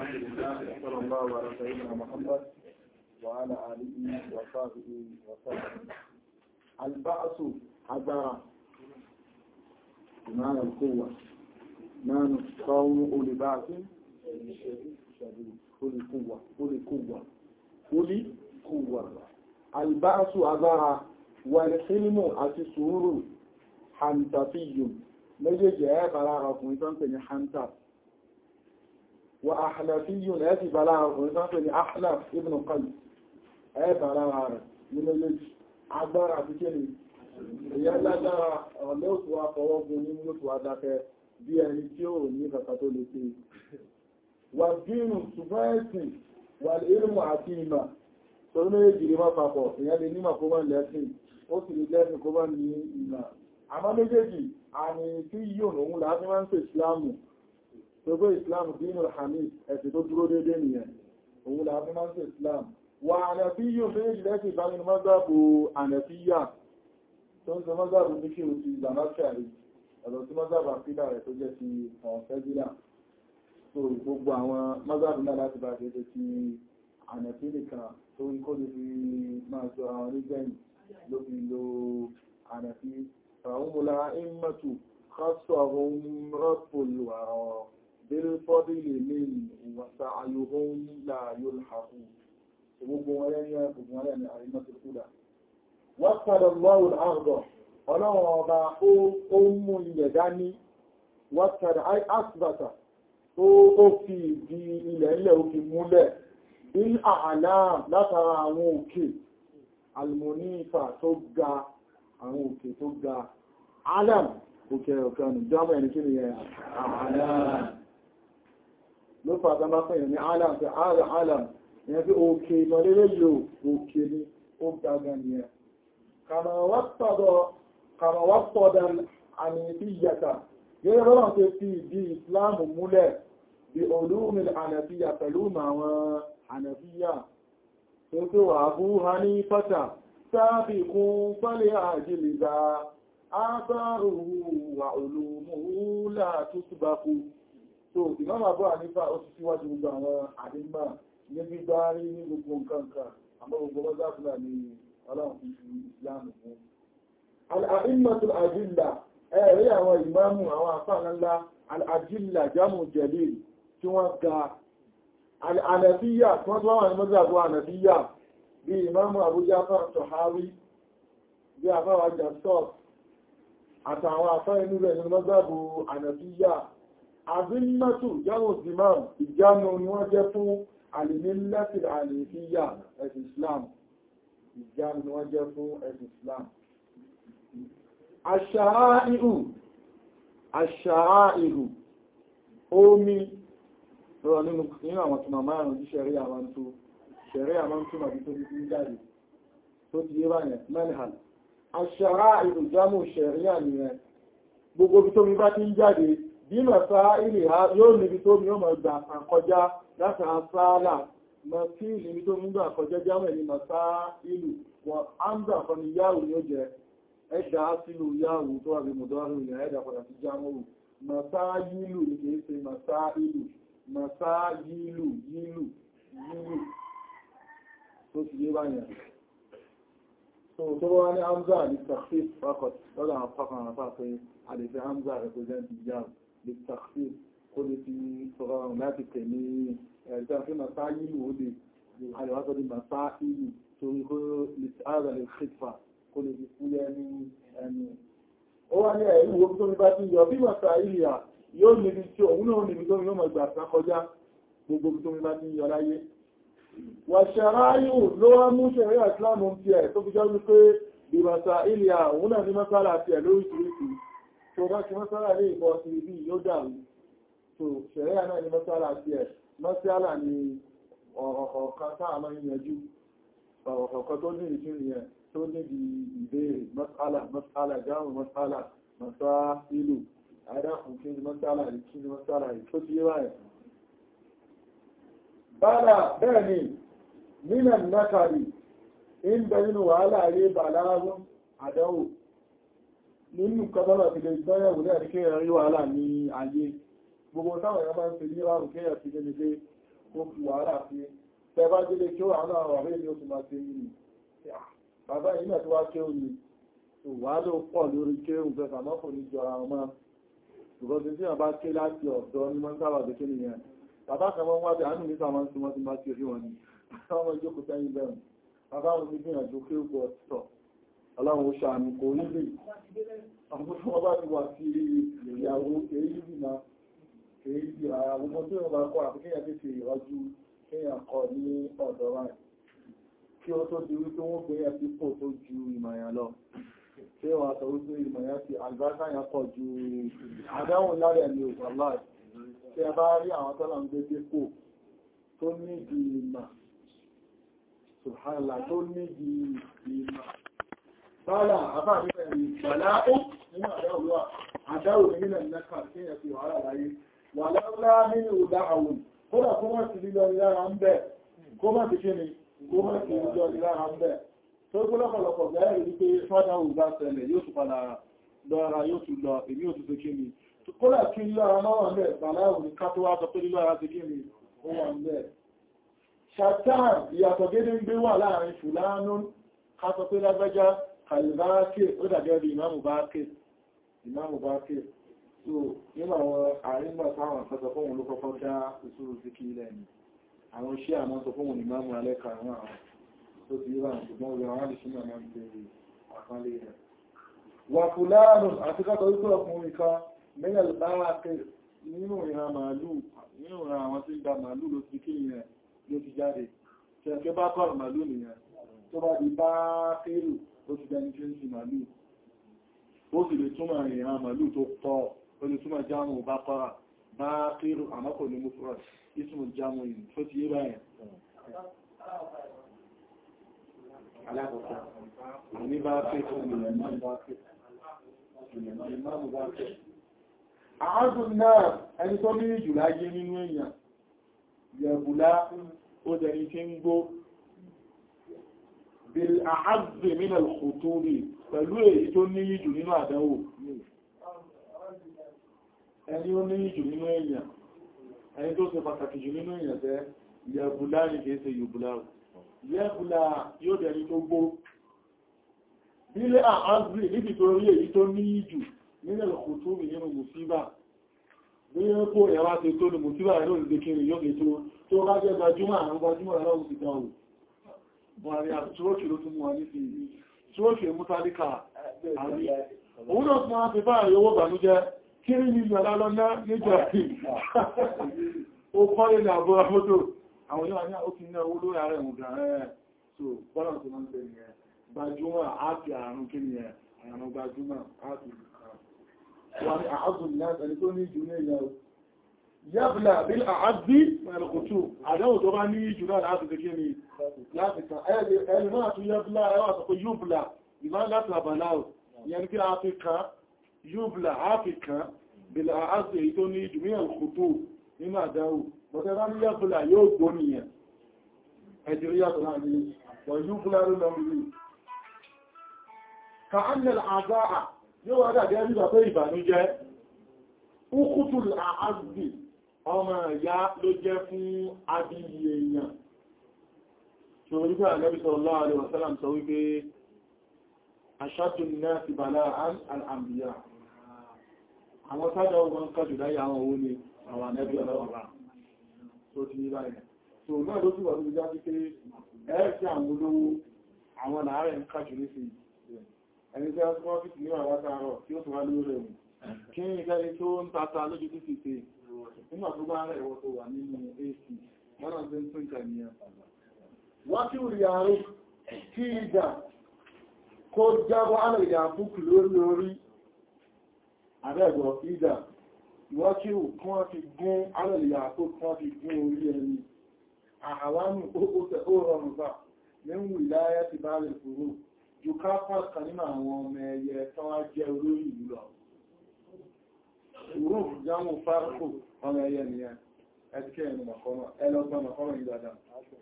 الحمد لله صلى الله على سيدنا محمد وعلى آله وصحبه وسلم البعث حضارة بمعنى القوة نحن قوم أولي بعث شديد أولي قوة أولي قوة أولي قوة البعث حضارة والحلم أتسور حنتفي méjèèjì ẹ́ bàrá ọkùnrin tó ń pè ní hanta wa ahlafiyun ẹ́ ti bàrá ọkùnrin tó ń pè ní ahlaf ibn qais ẹ́ bàrá rẹ̀ ní méjèèjì agbára àti kéni ìyá lágbára ọ̀lẹ́ òtù afọwọ́gun ní lótù adákẹ́ bí ẹni tí ó ní kàkà tó lè ṣe wà dínú ṣùgbọ́n ẹ̀sìn wà ilmu àti ìmà tó méjì ní máa papọ̀ ìyá lè nímà kó máa lẹ́sìn ó sì lè lẹ́sìn kó máa ní ìmà àmọ́ méjèèjì àmì tí yíò lòun láti máa ń pè ìsìláàmù tó gbé ìsìláàmù dínú hamid ẹ̀sì tó dúró dédé nìyẹn òun láti máa ń pè ìsìláàmù wà ànàfí yíò méjèèjì lẹ́sì ìbáminú mọ́gbàbù ànàfíyà tó ń sọ mọ́gbàbù ní kí o ti zamakari ọ̀dọ̀ tí mọ́gbàbù àfídà rẹ̀ tó jẹ́ ti ọ̀fẹ́gílà tó gbogbo àwọn mọ́gbàbù náà láti bá ṣe ti ànàfí nìkan tó ń kó lè fi máa sọ àwọn onígbẹ̀yìn ló fi lo ànàfí فهم الأئمة خصهم رب الورى بالفضل من وسعيهم لا يلحق gbogbo wọn lẹ́yìn ẹgbùn wọn lẹ́yìn àrímọ́tò kúdà wọ́n padà lọ́wọ́ àrùdọ̀ ọlọ́run ọba ó mú ilẹ̀ dání wọ́n padà asibata ó fi ìdí ilẹ̀ ilẹ̀ ó fi múlẹ̀ bí àhàlá látara àwọn òkè almonifa tó ga àwọn òkè tó ga alam òkè ọ̀kanù jámọ̀ ẹni kí ni yẹ alam ló fàtà máa fẹ́yẹ̀ ní alam fẹ́ ara alam yẹn fi òkè ìmọ̀lẹ́lẹ́ yóò òkè ní ó gaga ni ẹ kàmàwàpọ̀dà àmì ìfìyàtà gẹ́gẹ́ bọ́lá tó fi ìdí ìsìláàmù múlẹ̀ bí olúmin ànàfíyà pẹ̀lú àwọn ànàfíyà tó tó wà bú ha ní pátá sábìkún pẹ́lẹ̀ àjílìdá ábárùhù wà olùmúhù láàtú túbakú tó ìmọ́mà bọ́ ànífà ó ti síwájú gbogbo àwọn àdínmà ní gbígbá rí ní gbogbo nǹkankan àmọ́ gbogbo mọ́sáfúnà ní ọlọ́run fi fi ìsìlámù fún al'adínmàtù àjílà ẹ̀rí àwọn ìmáàmù àwọn àfáànlá al'ajílà jámù jẹ̀lẹ̀ tí wọ́n ga al'anàfíyà tí wọ́n tó wà ní mọ́sáfú ànàfíyà bí ìmáàmù àbújá fún tọ̀háwí bí àfáwà jàstọ́f àtàwọn àfá inú rẹ̀ ní mọ́gbàbù ànàfíyà àbímọ́tù jáwò zimam ìjánu ni wọ́n jẹ́ fún alìmílẹ́tì àlèfíyà ẹ̀sì islam ìjánu ni wọ́n jẹ́ fún ẹ̀sì islam àṣàáìhù àṣàáìhù omi rọ̀ nínú àwọn tùmọ̀mọ́ jíṣẹ́rí àwọn tó ṣẹ̀rẹ́ àmọ́ túnmà bí tó bí jáde tó ti yé báyẹ̀ manhal aṣàrá ìrùjámù ṣẹ̀ríà nìyẹn gbogbo bí tó mi bá ti ń jáde bí mẹ́fà ilẹ̀ ha yóò níbi tó mi ó mọ̀ gbà àkọjá láti àṣálà mọ̀ sí níbi tó mi gbà àkọjá jámẹ̀ ní mẹ́fà ìlú wọn áńdà kan ni yáwù ni ó jẹ ẹ̀dà sílù yáwù tó wà bí mọ̀dọ́rù ilẹ̀ ẹ̀dà padà sí jámù mẹ́fà yílù ní kìí ṣe mẹ́fà ìlú mẹ́fà yílù yílù yílù tó ti yé báyẹ̀. So tó wá ní Hamza ní Takhfif Fakot lọ́dọ̀ àwọn fákan àpá pé a lè fi Hamza represent Hijab ní Takhfif kó lè fi sọ̀rọ̀ láti tẹ̀ ní ẹ̀ẹ́dá fí Masá yìí ó lè àríwásọ́ ní Masá ìlú torí kó lè ààrẹ lè Khifa kó lè fi fúyẹ́ ní ẹnu. Ó wá ní ẹ̀rí wo tó ní bá ti yọ bí Masá ìlú à yóò níbi tí òun náà níbi tó yóò mọ̀ gbà kọjá gbogbo tó ní bá ti yọ láyé wàṣàráyù ló wá mú ṣẹ̀rí àìsìláàmù ti ẹ̀ tó fi jẹ́ wípé ìbàtà ilẹ̀ àwọn náà ní mọ́sálà ti ẹ̀ lóríṣìíríṣìí tó bá ti mọ́sálà ní ìbọn sí ibi yóò dàrú tó ṣẹ̀rí àná ní mọ́sálà ti ẹ̀ mọ́sálà ní ọ̀rọ̀ kọ̀ọ̀kan táà máa ń yanjú ọ̀rọ̀ kọ̀ọ̀kan tó ní ìtún yẹn tó ní di ìbéèrè mọ́sálà mọ́sálà jáàmù mọ́sálà mọ́sá ìlú àdáhùn kí ni mọ́sálà rí kí ni mọ́sálà rí tó ti yé báyìí bára bẹ́ẹ̀ ni nínà nákàrí in bẹ nínú wàhálà ayé bà láàrùn àdánwò nínú kọbọ́lá ti lè gbọ́yẹ̀wò ní àríkẹ́ rí wàhálà ní ayé gbogbo táwọn èèyàn máa ń fi ní àrùn kéyà sí lè pé ó fi wàhálà sí tẹ bá délé kí ó àwọn àwọn ọ̀rẹ́ ni ó fi máa ṣe nínú bàbá yìí náà tó wá kí ó ní wà ló pọ̀ lórí kí ó fẹ́ sàmọ́ kò ní jọra wọn máa ṣùgbọ́n tí wọ́n bá ké láti ọ̀dọ́ ní wọ́n sábà dé kí nìyẹn bàbá kan wọ́n wá bí àánú nípa wọn tí wọ́n ti máa ṣe rí wọn ni àwọn ìjókòó sẹ́yìn bẹ̀rù bàbá wọn ti gbìyànjú kí ó pọ̀ tọ̀ ọlọ́run ó ṣàánú kò ní lè àwọn tí wọ́n bá ti wà sí ìyàwó èyí bí na èyí bí àwọn ọmọ tí wọ́n bá kọ́ àti kéèyàn tètè ìrọ́jú kéèyàn kọ ní ọ̀dọ̀ wa kí ó tó di wípé wọ́n gbé yẹn sípò tó ju ìmọ̀yàn lọ ṣé wọ́n sọ wípé ìmọ̀yàn ti àlùbáṣà yẹn pọ̀ ju àdáhùn lárẹ̀ ní òkú aláì tí ẹ bá rí àwọn tọ́lọ̀ ń gbé dépò tó nídi ìmọ̀ subhanallah tó nídi ìmọ̀ Bọ́lá àbá nípa ẹ̀rí bàlá ó nínú àdáwò wà, àdáwò nínú ẹ̀nẹ́kà tí ẹ̀ fi wàhálà láyé. Wà láwọ́lá nínú ìdá àwọn, kódà kó má ti lílọ lára ń bẹ̀, kó má ti kí ni, kó má ti lílọ lára ń bẹ̀. Tó kó lọ́pọ̀lọpọ̀ bẹ̀rẹ̀ rí pé fádàwò bá ṣẹlẹ̀ yóò tún padà lọ́ra yóò tún lọ, èmi ò tún ṣe kí ni. Kódà kí lílọ́ra náà wà ń bẹ̀, bàlá ò ní ká tó wá sọ pé lílọ́ra ti kí ni, ó wà ń bẹ̀. Ṣàtàn ìyàtọ̀ gédé ń gbé wà láàrin Fùlánú, ká sọ pé lágbájá Àlìbáákè ó dàgẹ́ bí ìmáàmù Báákè, ìmáàmù Báákè. So, nínú àwọn àrígbà táwọn àfẹ́sọ fún òun ló kọ́kọ́ dá ìṣúrù sí kí ilẹ̀ ni. Àwọn iṣẹ́ àmọ́ sọ fún òun ìmáàmù alẹ́kà àwọn àwọn tó ti yíra ṣùgbọ́n orí àwọn àdìsí náà máa ń pe àkánlé rẹ̀. Wà fúlàánù àti kátọ̀ wípé ọkùnrin kan mẹ́lẹ̀ Báákè nínú ìran màálù, nínú ìran àwọn tí ń gba màálù ló ti kí ìyẹn ló ti jáde. Kẹ̀kẹ́ bá kọ́ màálù nìyẹn. Tó bá di Báákè ó ti dẹni tí ó ń sin màálù ó sì lè túnmọ̀ ìran màálù tó pọ̀ ó lè túnmọ̀ jámù bá kọ́ra bá kírù àmọ́kò ní múfúrọ̀ ìsìnkú jámù yìí tó ti yé báyìí alákọ̀ọ́kọ́ ní bá kírù àádùn náà ẹni tó ní jù láyé nínú èèyàn yẹ̀bùlá ó dẹni tí ń gbó bil àázì min al-khutubi pẹ̀lú èyí tó ní jù nínú àdánwò ẹni ó ní jù nínú èèyàn ẹni tó ṣe pàtàkì jù nínú èèyàn tẹ́ yẹ̀bùlá ní kìí ṣe yùbùlá yẹ̀bùlá yóò dẹni tó gbó bílé àázì níbi tó rí èyí tó ní jù nínú al-khutubi nínú mùsíbà bí ó kó ẹ̀wà ti tó ní mùsíbà ẹ̀rọ ìdíkiri yóò lè tó tó bá jẹ́ gbajúmọ̀ àwọn gbajúmọ̀ ẹ̀rọ ìdíkiri Buhari àtúrókì ló tún mú wa ní fi túrókì mútálíkà àrí. Òun náà tún wá fi bá àyọwó bànújẹ́ kí ní ní ìyàrá lọ́nà níjọ rí. Ó kọ́ lè ní àbúrà mọ́tò. Àwọn yóò ní ó ti ní owó lórí ààrẹ ìwọ̀n gan ẹ̀ so bọ́nà tó máa ń tẹ̀lé ẹ̀. Gbajúmọ̀ àti àrùn kí ni ẹ̀ àrùn gbajúmọ̀ àti wà ní àádùn náà ẹni tó ní ìjú ní ìyàwó. Yábìlà bí àádí ẹ̀rọ̀kùtù, àdáwò tó bá ní ìjú náà láti fi kí ni láti kan ẹni máa tún yábìlà ẹwà sọ pé yúbìlà ìmá láti àbàláwò, ìyẹn kí a fi kan, yúbìlà a fi kan, bìlà àádì èyí tó ní ìjú ní ẹ̀rọ̀kùtù nínú àdáwò. Bọ̀tẹ́ bá ní yábìlà yóò gbó nìyẹn. Ẹjìrí yàtọ̀ náà ní wọ̀ yúbìlà ló lọ rí. Ka annal àzáà yóò wá dàbí ẹbí bàbá ìbànújẹ́, Ukutu àádì ọmọ ìyá ló jẹ́ fún abíyí èèyàn tí ó rígbà Ànábì sallallahu alaihi wasallam sọ wípé ashaddu an-nasi bala'an al-anbiya àwọn sádà ogun kájù láyé àwọn owó ni àwọn Ànábì ọlọ́wọ́ tó ti ní báyìí tó náà ló sì wà lórí já sí pé ẹ́ẹ̀sì àwọn olówó àwọn làárẹ̀ ń kájù ní sí ẹni tí wọ́n fi ní wà látàárọ̀ tí ó tún wá lórí rẹ̀ kí ní ìgbẹ́ tó ń tata lójú títí pé nígbà tó bá rẹ̀ ìwọ́ tó wà nínú AC wọ́n náà tẹ́ ń tún ìkànnìyàn wọ́n tí ó rí àárín kí ìjà kó jábọ́ alẹ́gbẹ̀ àfúkù lórí lórí àbẹ́gbọ̀ ìjà wọ́n tí ó kún wọ́n fi gún alẹ́gbẹ̀ àfúkù wọ́n fi gún orí ẹni àhàwánù ó rọrùn bá nínú ìláyà ti bá rẹ̀ fòrò ju káfà kan nínú àwọn ọmọ ẹyẹ tán wá jẹ́ olórí ìlú lọ Ìwúrò jámù fárúkù ọmọ ẹyẹ nìyẹn, ẹ̀tíkẹ́ ẹ̀nù mọ̀kọ́mọ̀, ẹlọ́gbọ́n mọ̀kọ́mọ̀ yìí dáadáa.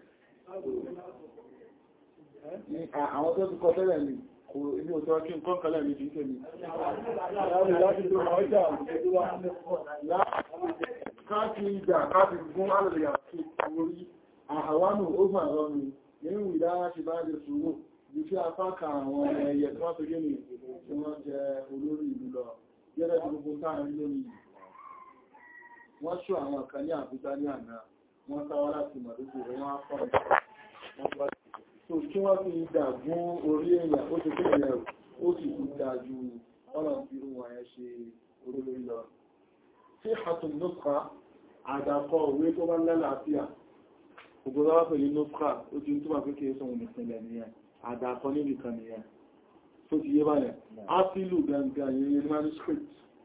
Àwọn tó ti kọ tẹ́lẹ̀ ni, kò ní òtọ́ kí n kọ́nkọ́lẹ̀ mi jíkẹ́ mi. Láti láti tó ọjà káàkiri ìgbà káàkiri fún alẹ́lẹ̀ àti orí àhàwánù ó fà lọ́nu nínú ìdára ṣe bá jẹ sùúrù bí tí apá ka àwọn ẹyẹ tí wọ́n tó gé ní tí wọ́n jẹ olórí ìlú lọ gẹ́gẹ́ tí gbogbo táàrin lónìí wọ́n ṣọ́ àwọn kan ní àbújá ní àná wọ́n sáwá láti mọ̀lúkù rẹ̀ wọ́n á fọ́ so kí wọ́n fi ìdà gún orí èèyàn ó ti kéèyàn rẹ̀ ó sì kú dáa ju ọ̀nà tí irú wọn yẹn ṣe olórí lọ tí hatun nukra àdàkọ òwe tó bá lálàáfíà gbogbo lọ́wọ́ pẹ̀lú nukra ó ti ń túnmà pé kí é sọ̀rọ̀ ìpínlẹ̀ nìyẹn àdàkọ níbi kan nìyẹn tó ti yé báyẹn ápìlù gangan yẹn manuscript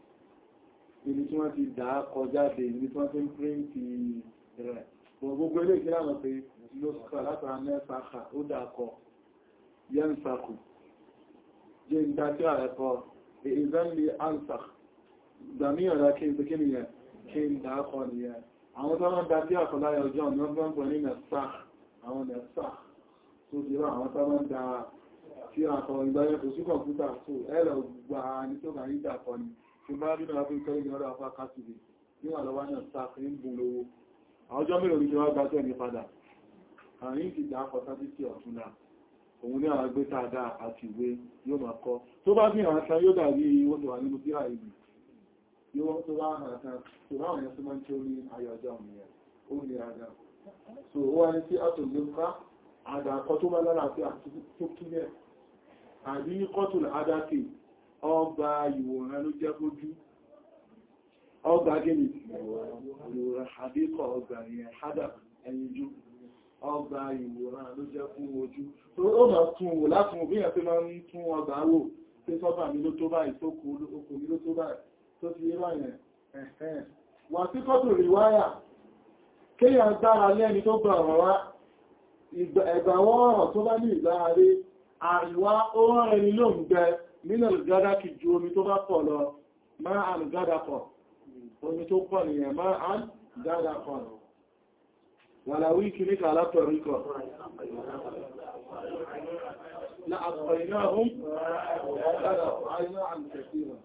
ibi tí wọ́n ti dà á kọjáde ibi tí wọ́n ti ń píríǹtì rẹ̀ gbogbo ilé ìkílá lọ pé nukra látara mẹ́sàkà ó dàkọ yẹn sàkù jẹ́ ìdájọ́ ààrẹ kọ ìzẹ́nlẹ̀ ansakh ìgbàmíyàn rẹ̀ kí n pè kí ni yẹn kí n dákọ̀ nìyẹn àwọn tó wọ́n dájí àkọláyà ọjọ́ ọ̀nà ọgbọ́n pọ̀ ní nẹ̀sàk àwọn nẹ̀sàk tó ti rọ àwọn tó wọ́n dá tí àkọ̀ ìgbàyẹ̀ kò sí kọ̀mpútà tó ẹ̀rọ gbà ní tó kàn yídà kọ ni tí bá rí náà fi kọ́ ìgbà ọ̀rọ̀ afá kásìlì níwà lọ́wọ́ nẹ̀sàk ń bùn lówó ọjọ́ mélòó ní wọ́n gbájọ́ ní padà àrin ti dá akọ sábìtì ọ̀túnlá òun ní àwọn agbéta àdá àti ìwé yóò máa kọ́ tó bá bí àwọn aṣá yóò dàbí wọ́n tó wà nínú bí àìbì yóò tó bá hàn kan tó bá àwọn ẹ̀sùn máa ń tí ó ní ayọ̀jọ́ òmìnira ó ní àdá so ó wá ní sí àtòlẹ́fà àdàkọ tó bá lálàáfí tó kílẹ̀ àbí kọ́tùl adákè ọgbà ìwòrán ló jẹ́ fojú ọgbà gẹ́nì ìwòrán àbíkọ̀ ọgbà ìyẹn hádà ẹ̀yìnjú ọgbà ìwòrán ló jẹ́ fún ojú tó ó máa tún wò látún òbí ẹ̀ pé máa ń tún ọgbà wò pé sọ́bà mi ló tó báyìí tó kò mi ló tó báyìí tó ti yé báyìí ẹ̀hẹ́n wà sí kọ́tù ríwáyà kéyàn gbára lẹ́ni tó gbà ọ̀rọ̀ wá ẹgbàwọ́ ọ̀rọ̀ tó bá ní ìgbáre àríwá ó rán ẹni ló ń gbẹ nínú ìgádá kì ju omi tó bá pọ̀ lọ máa àn gádà pọ̀ omi tó pọ̀ nìyẹn máa àn gádà pọ̀ lọ wàlàwí kìníkà látọ̀ríkọ̀ لأبقيناهم عن كثيرا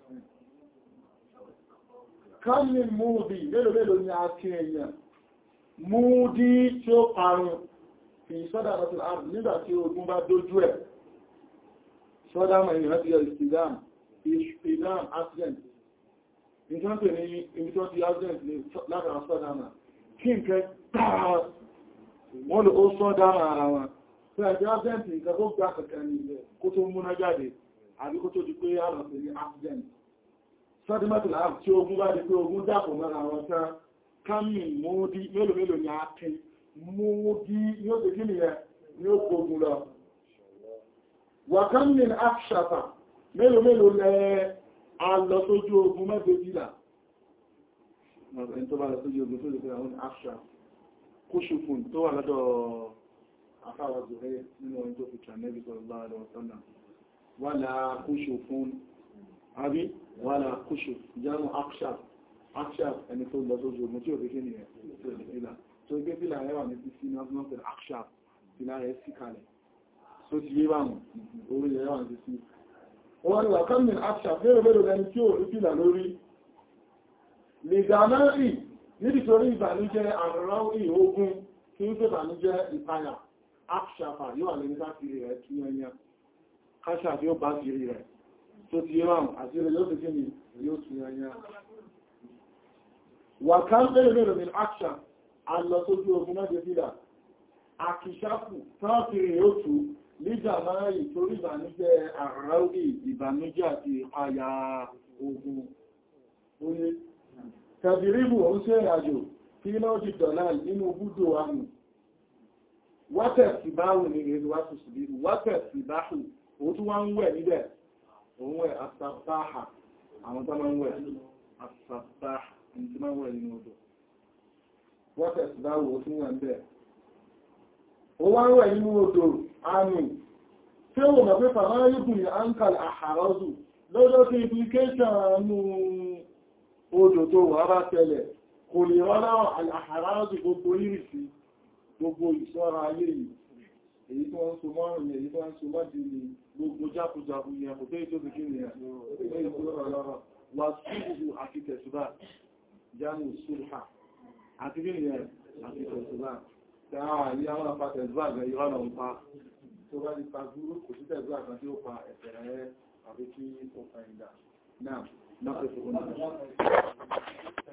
كم من موضي mélòó mélòó ni a kí èèyàn múdí tí ó parun fi sọ́dá rọ̀tún àrùn nígbà tí ogun bá dójú ẹ̀ sọ́dá mọ̀ èèyàn ti yọ ìsìdám ìsìdám accident nǹkan pè ní ibi tó ti accident ní látara sọ́dá mọ̀ kí nkẹ́ tààrà wọ́n lò ó sọ́dá ara wọn tí a jẹ́ accident nǹkan tó gbá kẹ̀kẹ́ ní ilẹ̀ kó tó múná jáde àbí kó tó di pé àrùn sí ní accident sọ́dímọ́tì láàrín tí ogun bá di pé ogun dàpọ̀ mọ́ra wọn tán kámi múdí mélòó mélòó ni a kí múdí ní ó ti kí nìyẹn ní ó kógun lọ wà kámi àṣàfà mélòó mélòó lẹ a lọ sójú ogun mẹ́gbẹ̀ẹ́jìlá ẹni tó bá lọ sójú ogun tó lè fẹ́ àwọn àṣà kóṣùfún tó wà lọ́dọ̀ afáwà zuhẹ́ nínú ọdún tó fi kànẹ́bí sallallahu alaihi wasallam wà láà kóṣùfún àbí wàlá kúṣù jámù akṣà akṣà ẹni tó lọ sójú ogun tí ò déké ní ẹ̀ tó lè fílà tó gbé fílà ẹwà ní sí sínú ọdún pẹ̀lú akṣà fílà rẹ̀ sí kalẹ̀ tó ti yé bá wọn orí ẹwà ní sí wọ́n ni wà kánmin akṣà fẹ́rẹ̀ fẹ́rẹ̀ lẹni tí ò rí fílà lórí lè gàmẹ́rì nítorí ìbànújẹ́ àrùnráwì ogun tí ń fẹ́bànújẹ́ ìpayà akṣà fà yóò lè ní káfíri rẹ̀ kí ẹyẹ káṣà tí ó bá kiri rẹ̀ tó ti yíwọ̀n àti ilẹ̀ yóò fi kí ni yóò tún yányá. wà ká bẹ̀rẹ̀ mẹ́rin ní àṣà alọ́sójú ogun mẹ́jẹ fílà àkìṣàfù tọ́ọ̀kiri yóò tú nígbà máa yìí torí ìbànújẹ́ àráwì ìbànújẹ́ àti àyà ogun oye tàbíríbù òun sí ìrìnàjò tí náà di dọ̀lá nínú búdó àmì wátẹ̀ sí báwù ní ìrìn wátẹ̀ sí báhù òun tún wá ń wẹ̀ níbẹ̀ òun ẹ̀ àtàbáhà àwọn tó máa ń wẹ̀ àtàbáhà ní tí máa ń wẹ̀ nínú odò wọ́n tẹ̀sìdáwò fún wọn bẹ́ẹ̀ ó wá ń wẹ̀ nínú odò àmì tí ó mọ̀ pé fàmáyébù ní ankal àhàrọ́dù lọ́jọ́ tí implication nú odò tó wà bá tẹ́lẹ̀ kò lè rọ́nà àhàrọ́dù gbogbo ìrìsí gbogbo ìṣọ́ra ayé yìí èyí tó ń so mọ́rùn ní èyí tó ń so mọ́dí ní gbogbo jákùjákù yẹn kò tẹ́ ìjọ́ bí kí ní ẹ̀ wà sí gbogbo àti tẹ̀sùbá jámù sulha àti kí nìyẹn àti tẹ̀sùbá dáa ní àwọn apá tẹ̀sùbá àgbẹ̀ ìrọ̀nà ń pa tó bá ti pa gúrú kò sí tẹ̀sùbá kan tí ó pa ẹ̀fẹ̀ rẹ̀ àbí kí ó fa ìdá náà náà pẹ̀sùn